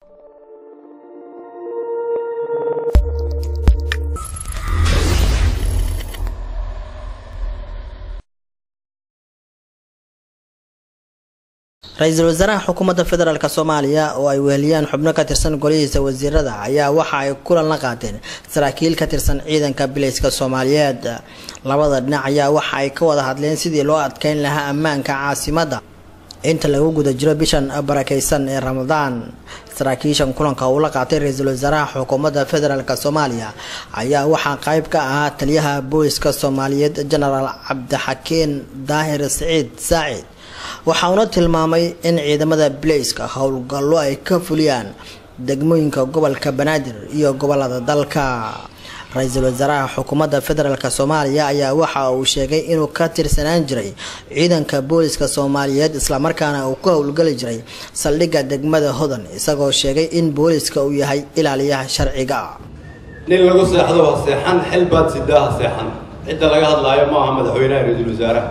ra-iisul wasaaraha xukuumadda federaalk soomaaliya oo ay weheliyaan xubno ka tirsan golihiisa wasiirada ayaa waxa ay kulan la qaateen saraakiil ka tirsan ciidanka bilayska soomaaliyeed labada dhinac ayaa waxa ay ka wada hadleen sidii loo adkeyn lahaa ammaanka caasimadda inta lagu guda jiro bishan barakeysan ee ramadaan saraakiishan kulanka uu la qaatay ra-iisul wasaaraha xukuumadda federaalk soomaaliya ayaa waxaa qayb ka ahaa taliyaha booliska soomaaliyeed genaraal cabdixakiin daahir siciid saacid waxauna tilmaamay in ciidamada bilayska howlgallo ay ka fuliyaan degmooyinka gobolka banaadir iyo gobolada dalka ra-iisul wasaaraha xukuumadda federaalk soomaaliya ayaa waxa uu sheegay inuu ka tirsanaan jiray ciidanka booliska soomaaliyeed islamarkaana uu ka howlgali jiray saldhigga degmada hodan isagoo sheegay in booliska uu yahay ilaaliyaha sharciga nin lagu seexdo ha seexan xil baad sidaa ha seexan cidda laga hadlaayo ma aha madaxweynaha ra-iisul wasaaraha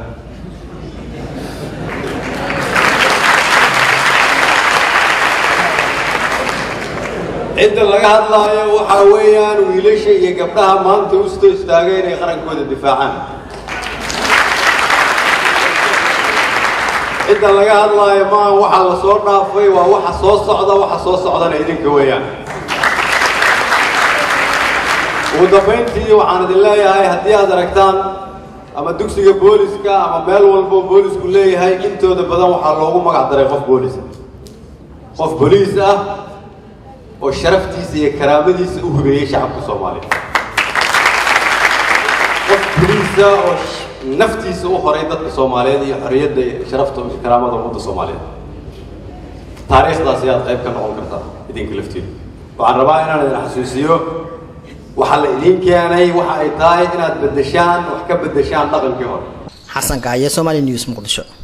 cidda laga hadlaayo waxaa weeyaan wiilasha iyo gabdhaha maanta u soo istaagay inay qarankooda difaacaan cidda laga hadlaayo maaha waxa la soo dhaafay waa waxa soo socda waxa soo socdana idinka weeyaan ugu dambayntii waxaan idin leeyahay haddii aad aragtaan ama dugsiga booliska ama meel walbo boolisku leeyahay intooda badan waxaa loogu magac daray qof boolis qof boliis ah oo sharaftiisa iyo karaamadiisa u hubeeyey shacabka soomaaliya qof boliisa oo naftiisa u horay dadka soomaaliyeed iyo xorriyadda iyo sharafta iyo karaamada ummadda soomaaliyeed taariikhdaas ayaad qayb ka noqon kartaa idinka laftiida waxaan rabaa inaan idin xasuusiyo waxaa la idiin keenay waxa ay tahay inaad beddeshaan wax ka beddeshaan dhaqankii hore xasan kaaye somali news muqdisho